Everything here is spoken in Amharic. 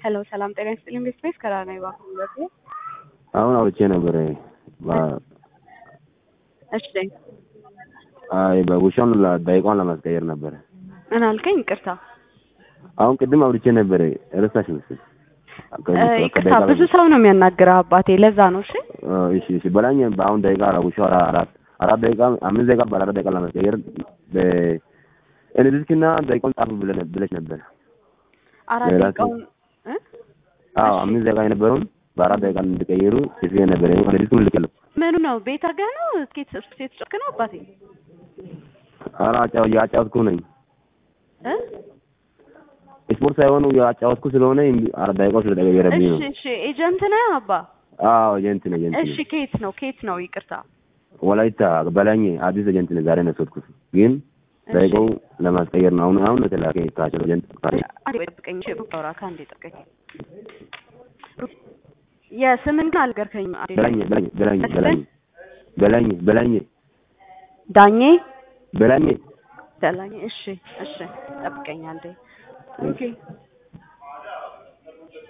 ሄሎ ሰላም ጤና ይስጥልኝ። ቤት ቤት ከራና ይባኩ አሁን አውርቼ ነበረ። እሺ አይ በውሻውን ደቂቃውን ለማስቀየር ነበረ። ምን አልከኝ? ይቅርታ አሁን ቅድም አውርቼ ነበረ። ረሳሽ መሰለኝ። ይቅርታ ብዙ ሰው ነው የሚያናግረህ አባቴ፣ ለዛ ነው። እሺ እሺ እሺ በላኝ። በአሁን ደቂቃ ውሻው አራት አራት ደቂቃ አምስት ደቂቃ በአራት ደቂቃ ለማስቀየር በኤሌክትሪክና ደቂቃውን ጻፉ ብለሽ ነበር። አራት ሌላ ደቂቃውን እ? አዎ አምስት ደቂቃ የነበረውን በአራት ደቂቃ እንዲቀይሩ ጽፌ ነበረ። ኤሌክትሪኩን ልክለሁ ምኑ ነው ቤት አድርገህ ነው? ስኬት ስኬት ጨክ ነው አባቴ ኧረ አጫው ያጫወትኩ ነኝ። እ? ስፖርት ሳይሆኑ ያጫወትኩ ስለሆነ አራት ደቂቃው ስለተቀየረብኝ እሺ ነው። እሺ ኤጀንት ነህ አባ? አዎ ኤጀንት ነኝ ኤጀንት እሺ ነኝ። ኬት ነው ኬት ነው? ይቅርታ ወላይታ በላኝ አዲስ ኤጀንት ነኝ። ዛሬ ነው የወሰድኩት ግን ደቂቃው ለማስቀየር ነው። አሁን አሁን ነው የተላከ ካቸው ኤጀንት ካቸው አንዴ ጠብቀኝ። እሺ ሩቅ ከአንዴ ጠብቀኝ። የስምን ግን አልገርከኝም። አንዴ በላኝ በላኝ በላኝ በላኝ በላኝ በላኝ ዳኜ በላኝ በላኝ። እሺ እሺ ጠብቀኝ አንዴ። ኦኬ